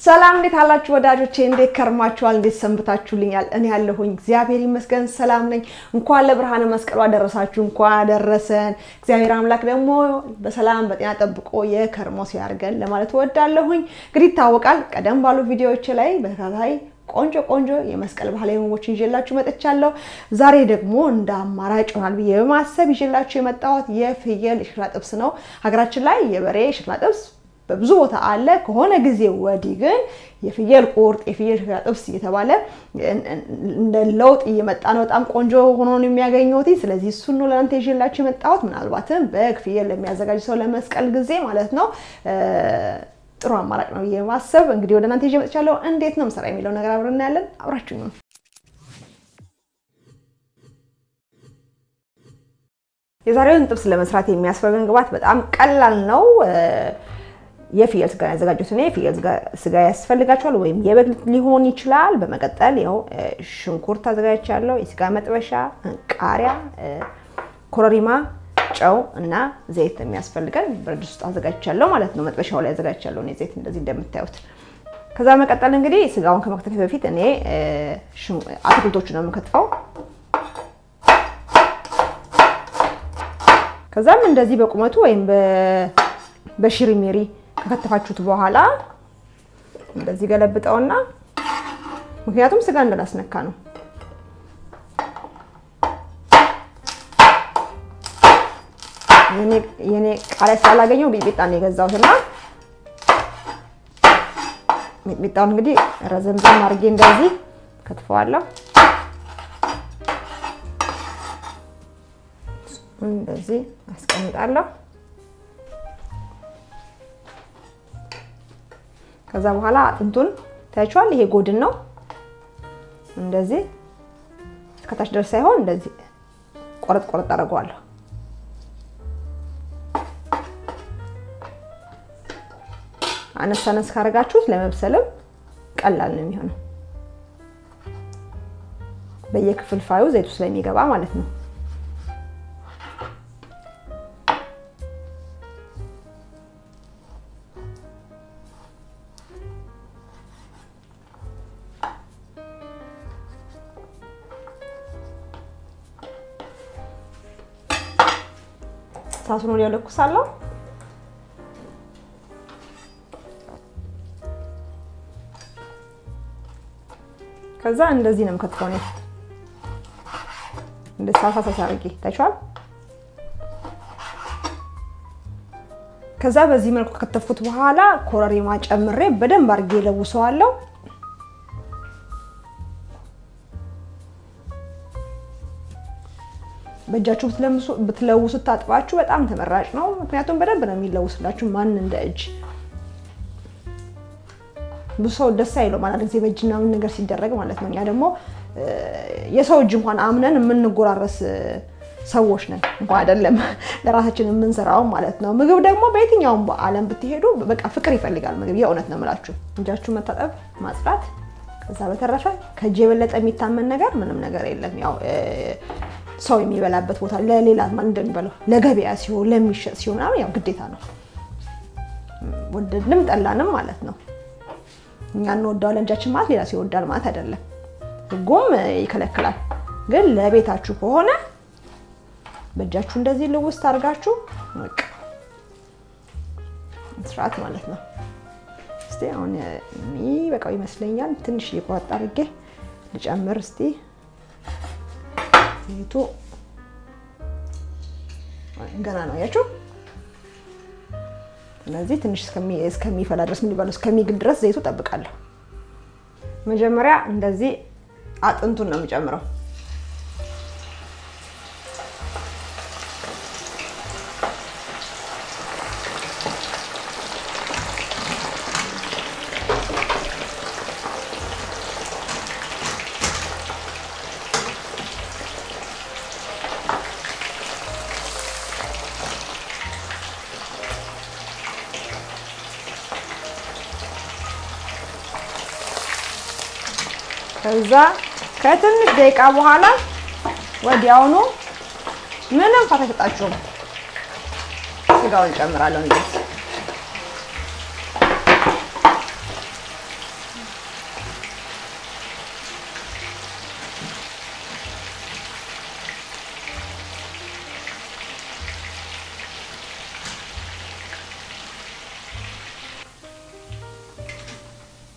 ሰላም እንዴት አላችሁ ወዳጆቼ? እንዴት ከርማችኋል? እንዴት ሰንብታችሁልኛል? እኔ ያለሁኝ እግዚአብሔር ይመስገን ሰላም ነኝ። እንኳን ለብርሃነ መስቀሉ አደረሳችሁ፣ እንኳን አደረሰን። እግዚአብሔር አምላክ ደግሞ በሰላም በጤና ጠብቆ የከርሞ ሲያርገን ለማለት እወዳለሁኝ። እንግዲህ ይታወቃል፣ ቀደም ባሉ ቪዲዮዎች ላይ በተከታታይ ቆንጆ ቆንጆ የመስቀል ባህላዊ ምግቦችን ይዤላችሁ መጥቻለሁ። ዛሬ ደግሞ እንደ አማራጭ ይሆናል ብዬ በማሰብ ይዤላችሁ የመጣሁት የፍየል የሸክላ ጥብስ ነው። ሀገራችን ላይ የበሬ የሸክላ ጥብስ በብዙ ቦታ አለ። ከሆነ ጊዜ ወዲህ ግን የፍየል ቁርጥ፣ የፍየል ሸክላ ጥብስ እየተባለ እንደ ለውጥ እየመጣ ነው። በጣም ቆንጆ ሆኖ ነው የሚያገኘውት። ስለዚህ እሱን ነው ለእናንተ ይዤላችሁ የመጣሁት። ምናልባትም በግ ፍየል ለሚያዘጋጅ ሰው ለመስቀል ጊዜ ማለት ነው ጥሩ አማራጭ ነው ብዬ ማሰብ እንግዲህ ወደ እናንተ ይዤ መጥቻለሁ። እንዴት ነው ምሰራ የሚለው ነገር አብረን እናያለን። አብራችሁ ነው የዛሬውን ጥብስ ለመስራት የሚያስፈልገን ግብአት በጣም ቀላል ነው። የፍየል ስጋ ያዘጋጁት እኔ የፍየል ስጋ ያስፈልጋቸዋል፣ ወይም የበግ ሊሆን ይችላል። በመቀጠል ያው ሽንኩርት አዘጋጅቻለሁ፣ የስጋ መጥበሻ፣ ቃሪያ፣ ኮረሪማ ጨው እና ዘይት የሚያስፈልገን ብረት ድስት ውስጥ አዘጋጅቻለሁ ማለት ነው። መጥበሻው ላይ አዘጋጅቻለሁ እኔ ዘይት እንደዚህ እንደምታዩት። ከዛ መቀጠል እንግዲህ ስጋውን ከመክተፍ በፊት እኔ አትክልቶቹ ነው የምከትፈው። ከዛም እንደዚህ በቁመቱ ወይም በሽሪሜሪ ከከተፋችሁት በኋላ እንደዚህ ገለብጠውና ምክንያቱም ስጋ እንዳላስነካ ነው የኔ ቃሪያ ስላላገኘው ሚጥሚጣ ነው የገዛሁት እና ሚጥሚጣውን እንግዲህ ረዘምዘም አድርጌ እንደዚህ ከትፈዋለሁ። እንደዚህ አስቀምጣለሁ። ከዛ በኋላ አጥንቱን ታያችኋል። ይሄ ጎድን ነው። እንደዚህ እስከታች ድረስ ሳይሆን እንደዚህ ቆረጥ ቆረጥ አደርገዋለሁ። አነስ አነስ ካደረጋችሁት ለመብሰልም ቀላል ነው የሚሆነው። በየክፍልፋዩ ዘይቱ ስለሚገባ ማለት ነው። እሳቱን ወዲያው ለኩሳለሁ። ከዛ እንደዚህ ነው የምከትፈው ነው እንደ ሳሳ ሳሳ አድርጌ ታይቷል። ከዛ በዚህ መልኩ ከከተፍኩት በኋላ ኮረሪማ ጨምሬ በደንብ አድርጌ ለውሰዋለሁ። በእጃችሁ ብትለውሱት ታጥባችሁ በጣም ተመራጭ ነው። ምክንያቱም በደንብ ነው የሚለውስላችሁ ማን እንደ እጅ ብዙ ሰው ደስ አይለው ማለት ጊዜ በእጅና ምን ነገር ሲደረግ ማለት ነው። እኛ ደግሞ የሰው እጅ እንኳን አምነን የምንጎራረስ ሰዎች ነን፣ እንኳን አይደለም ለራሳችን የምንሰራው ማለት ነው። ምግብ ደግሞ በየትኛውም በዓለም ብትሄዱ በቃ ፍቅር ይፈልጋል ምግብ። የእውነት ነው የምላችሁ። እጃችሁ መታጠብ፣ ማጽዳት። ከዛ በተረፈ ከእጅ የበለጠ የሚታመን ነገር ምንም ነገር የለም። ያው ሰው የሚበላበት ቦታ ለሌላ እንደሚበላው ለገበያ ሲሆን ለሚሸጥ ሲሆን ያው ግዴታ ነው፣ ወደድንም ጠላንም ማለት ነው። እኛ እንወዳዋለን እጃችን ማለት ሌላ ሰው ይወዳል ማለት አይደለም። ሕጉም ይከለክላል። ግን ለቤታችሁ ከሆነ በእጃችሁ እንደዚህ ልውስጥ አድርጋችሁ በቃ መስራት ማለት ነው። እስቲ አሁን የሚበቃው ይመስለኛል። ትንሽ እየቆረጥ አድርጌ ልጨምር እስቲ ዘይቱ ገና ነው ያችሁ። ስለዚህ ትንሽ እስከሚፈላ ድረስ ምን ይባለው እስከሚግል ድረስ ዘይቱ ጠብቃለሁ። መጀመሪያ እንደዚህ አጥንቱን ነው የምጨምረው። ከዛ ከትንሽ ደቂቃ በኋላ ወዲያውኑ ምንም ፋታ አይሰጣችሁም። ስጋውን ጨምራለሁ እንደዚህ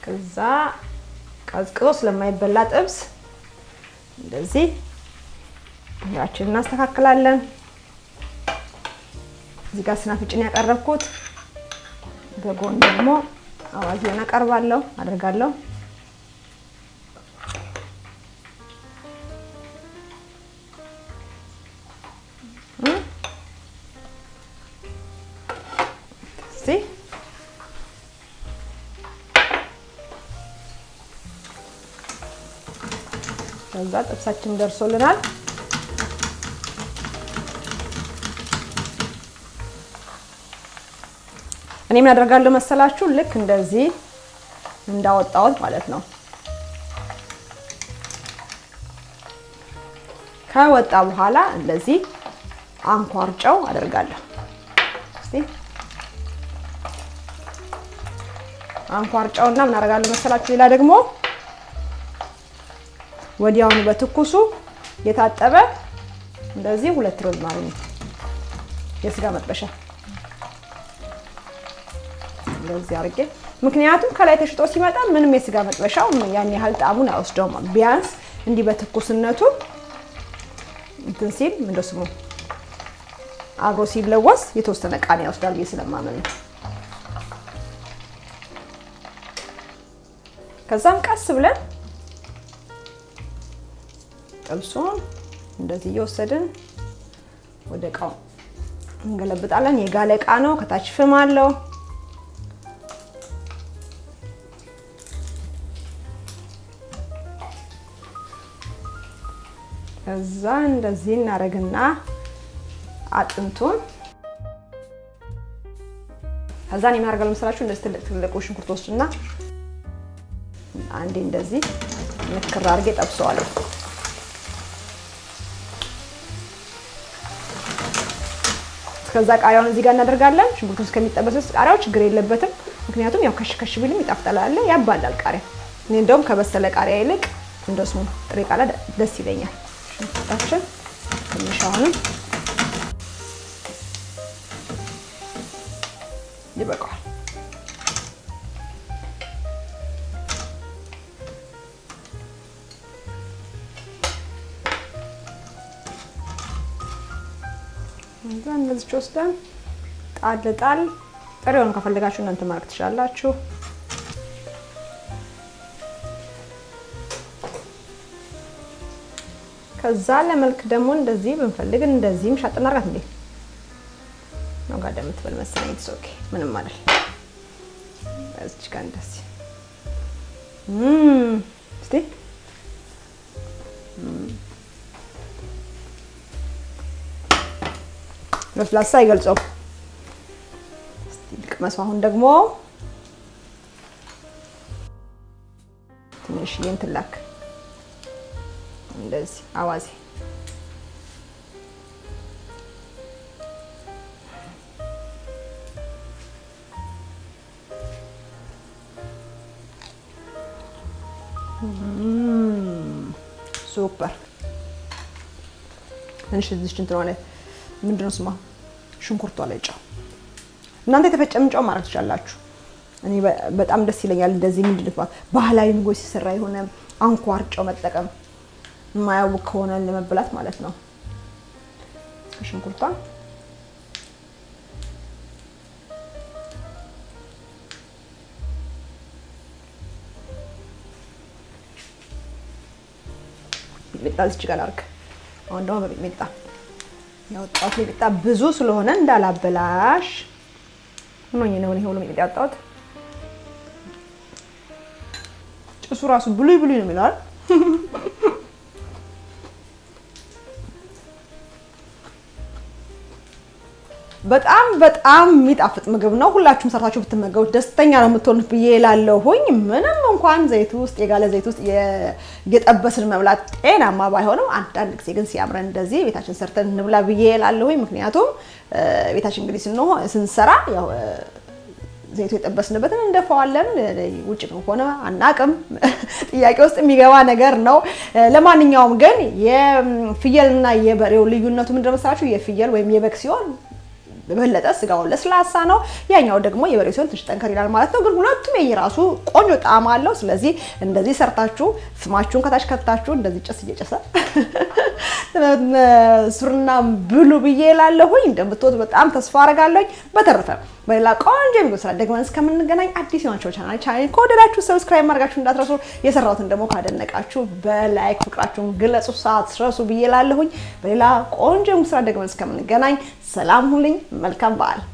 ከዛ ቀዝቅዞ ስለማይበላ ጥብስ እንደዚህ ያችን እናስተካክላለን። እዚህ ጋር ስናፍጭን ያቀረብኩት በጎን ደግሞ አዋዜውን አቀርባለሁ አደርጋለሁ። እዚህ ከዛ ጥብሳችን ደርሶልናል። እኔ ምን አደርጋለሁ መሰላችሁ? ልክ እንደዚህ እንዳወጣሁት ማለት ነው። ከወጣ በኋላ እንደዚህ አንኳር ጨው አደርጋለሁ። እስቲ አንኳር ጨውና ምን አደርጋለሁ መሰላችሁ? ሌላ ደግሞ ወዲያውኑ በትኩሱ የታጠበ እንደዚህ ሁለት ሮዝማሪ የስጋ መጥበሻ እንደዚህ አድርጌ ምክንያቱም ከላይ ተሽጦ ሲመጣ ምንም የስጋ መጥበሻው ያን ያህል ጣዕሙን አይወስደውም። ቢያንስ እንዲህ በትኩስነቱ እንትን ሲል ምንድን ስሙ አብሮ ሲለወስ የተወሰነ ቃና ይወስዳል ብዬ ስለማመን ነው። ከዛም ቀስ ብለን ጥብሱን እንደዚህ እየወሰድን ወደ እቃው እንገለብጣለን። የጋለ እቃ ነው፣ ከታች ፍም አለው። ከዛ እንደዚህ እናደርግና አጥንቱን ከዛ እኔ የማደርገው ለምሳላችሁ እንደዚህ ትልቅ ትልቁ ሽንኩርት ወስድና አንዴ እንደዚህ ምክር አድርጌ ጠብሰዋለሁ። ከዛ ቃሪያውን እዚህ ጋር እናደርጋለን። ሽንኩርቱ እስከሚጠበስ ውስጥ ቃሪያው ችግር የለበትም። ምክንያቱም ያው ከሽ ከሽ ቢልም ይጣፍጠላል፣ ያባላል ቃሪያ። እኔ እንደውም ከበሰለ ቃሪያ ይልቅ እንደሱ ጥሬ ቃሪያ ደስ ይለኛል። ሽንኩርታችን ትንሽ አሁንም ይበቃዋል። እዛ እንደዚህ ወስደን ጣል ጣል ጥሬውን ከፈለጋችሁ እናንተ ማድረግ ትችላላችሁ። ከዛ ለመልክ ደግሞ እንደዚህ ብንፈልግ እንደዚህም ሻጥ እናርጋት እንዴ ነው ጋር እንደምትበል መሰለኝ። ኢትስ ኦኬ ምንም አይደል። እዚህ ጋር እንደዚህ እም እስቲ ለስላሳ አይገልጸው። እስቲ ልቅመሱ። አሁን ደግሞ ትንሽዬ እንትን ላክ እንደዚህ አዋዜ ሱፐር። ትንሽ እዚች እንትን ላይ ምንድን ነው ስማ ሽንኩርቷ ላይ ጨው እናንተ የተፈጨም ጨው ማድረግ ትችላላችሁ። እኔ በጣም ደስ ይለኛል እንደዚህ ምንድን ነው ባህላዊ ምግቦች ሲሰራ የሆነ አንኳር ጨው መጠቀም የማያውቅ ከሆነ ለመብላት ማለት ነው። ሽንኩርቷን ሚጥሚጣ እዚች ጋር ላድርግ። አሁን ደግሞ በሚጥሚጣ ያወጣሁት ሚጥሚጣ ብዙ ስለሆነ እንዳላበላሽ ሆኖኝ ነው ይሄ ሁሉ ሚጥሚጣ ያወጣሁት። ጭሱ ራሱ ብሉይ ብሉይ ነው የሚለዋል። በጣም በጣም የሚጣፍጥ ምግብ ነው። ሁላችሁም ሰርታችሁ ብትመገቡት ደስተኛ ነው የምትሆኑት ብዬ እላለሁኝ። ምንም እንኳን ዘይት ውስጥ የጋለ ዘይት ውስጥ የጠበስን መብላት ጤናማ ባይሆንም አንዳንድ ጊዜ ግን ሲያምረን እንደዚህ ቤታችን ሰርተን እንብላ ብዬ እላለሁኝ። ምክንያቱም ቤታችን እንግዲህ ስንሰራ ያው ዘይቱ የጠበስንበትን እንደፈዋለን። ውጭ ከሆነ አናቅም፣ ጥያቄ ውስጥ የሚገባ ነገር ነው። ለማንኛውም ግን የፍየልና የበሬው ልዩነቱ ምንድን ነው መሰላችሁ? የፍየል ወይም የበግ ሲሆን በበለጠ ስጋውን ለስላሳ ነው። ያኛው ደግሞ የበሬ ሲሆን ትንሽ ጠንከር ይላል ማለት ነው። ግን ሁለቱም የየራሱ ቆንጆ ጣዕም አለው። ስለዚህ እንደዚህ ሰርታችሁ ፍማችሁን ከታች ከታችሁ እንደዚህ ጭስ እየጨሰ ሱርና ብሉ ብዬ እላለሁኝ። እንደምትወት በጣም ተስፋ አደርጋለሁኝ። በተረፈ በሌላ ቆንጆ የሚጎ ስራ ደግመን እስከምንገናኝ አዲስ የሆናቸው ቻናል ቻናል ከወደዳችሁ ሰብስክራይብ ማድረጋችሁ እንዳትረሱ፣ የሰራሁትን ደግሞ ካደነቃችሁ በላይክ ፍቅራችሁን ግለጹ ሳትረሱ ብዬ እላለሁኝ። በሌላ ቆንጆ ስራ ደግመን እስከምንገናኝ ሰላም ሁልኝ። መልካም በዓል